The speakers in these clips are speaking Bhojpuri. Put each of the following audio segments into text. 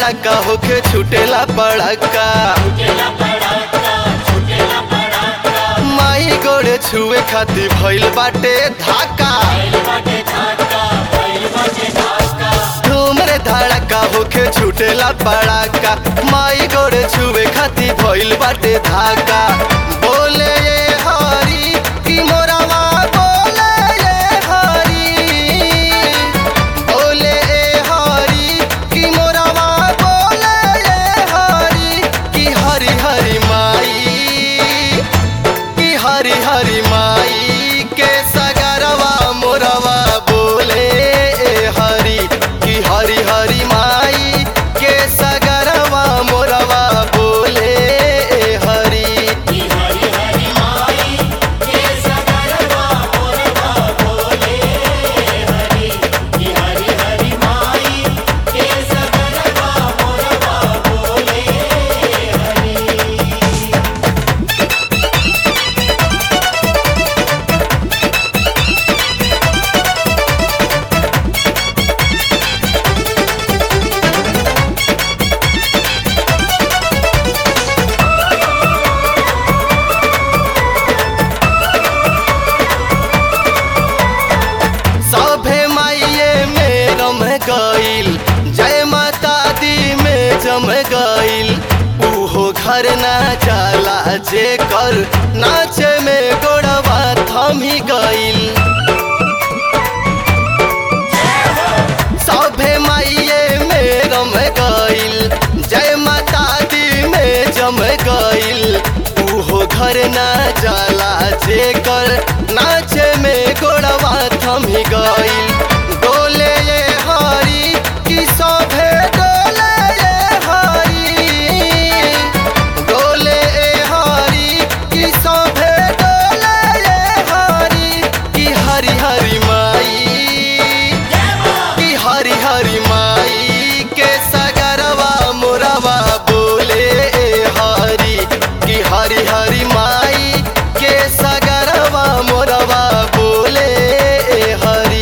धड़का होके छुटेला पड़का माई गोड़े छुए खातिर भइल बाटे धाका धूमरे धड़का होके छुटेला पड़का माई गोड़े छुए खातिर भइल बाटे धाका बोले ये हरी की मोरावा बोले ये हरी बोले ए हरी की मोरावा बोले ए हरी की हरी हरी माई की हरी हरी माई के सगरवा मोरवा बोले ए हरी की हरी हरी माई के सगरवा मोरवा बोले ए हरी सभे माइये में रम गईल जय माता दी में जम गईल उहो घर ना जाला जे कर नाचे में गोड़वा थमी गईल सभे माइये में रम गईल जय माता दी में जम गईल उहो घर ना जाला जे कर नाचे में गोड़वा थमी गईल डोले ये हरी की सभे डोले ये हरी डोले ए हरी की सभे डोले ये हरी की हरी हरी माई की हरी हरी माई के सगरवा मोरवा बोले ए हरी की हरी हरी माई के सगरवा मोरवा बोले ए हरी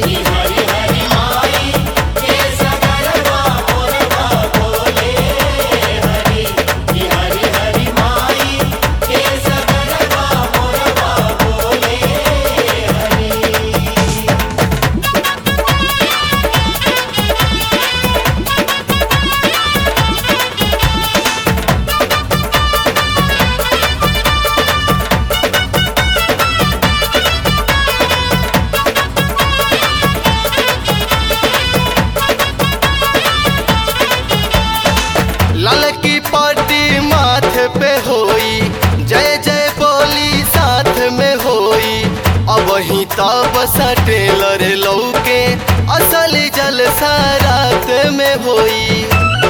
लाल की पार्टी माथे पे होई जय जय बोली साथ में होई अब ही तब टेलर लौके असल जलसा रात में होई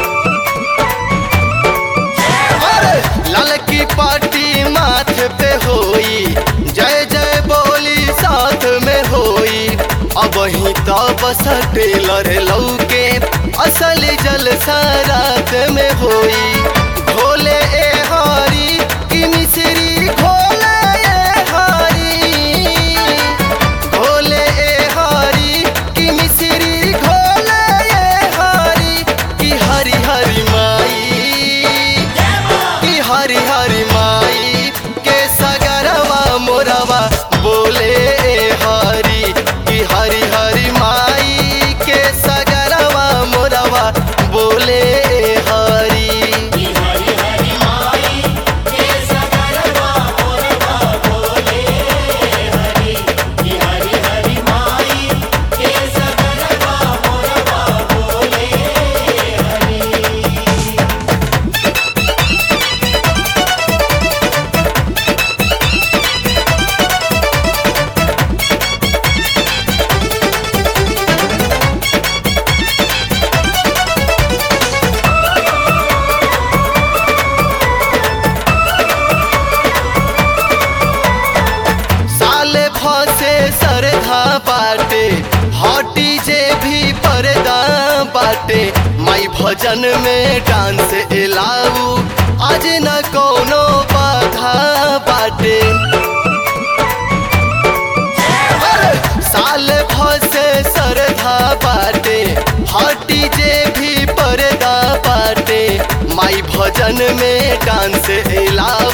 अरे लाल की पार्टी माथे पे होई जय जय बोली साथ में होई अब ही तब टेलर लौके असल जलसा रात में होई भोले ए हरी की मिश्री भोले ए हरी भोले ए हरी की मिश्री घोले ए हरी की हरी हरी माई की हरी हरी माई के सगरवा मोरवा बोले ए हरी की हरी हरी माई के सगरवा मोरवा बोले ए हरी साले फसे सरधा बाटे हटी जे भी पर्दा बाटे माई भजन में डांस एलाऊ आज न कोनो बाधा बाटे अरे, साल भसे सरधा बाटे हटी जे भी पर्दा फंक्शन में डांस एलाउ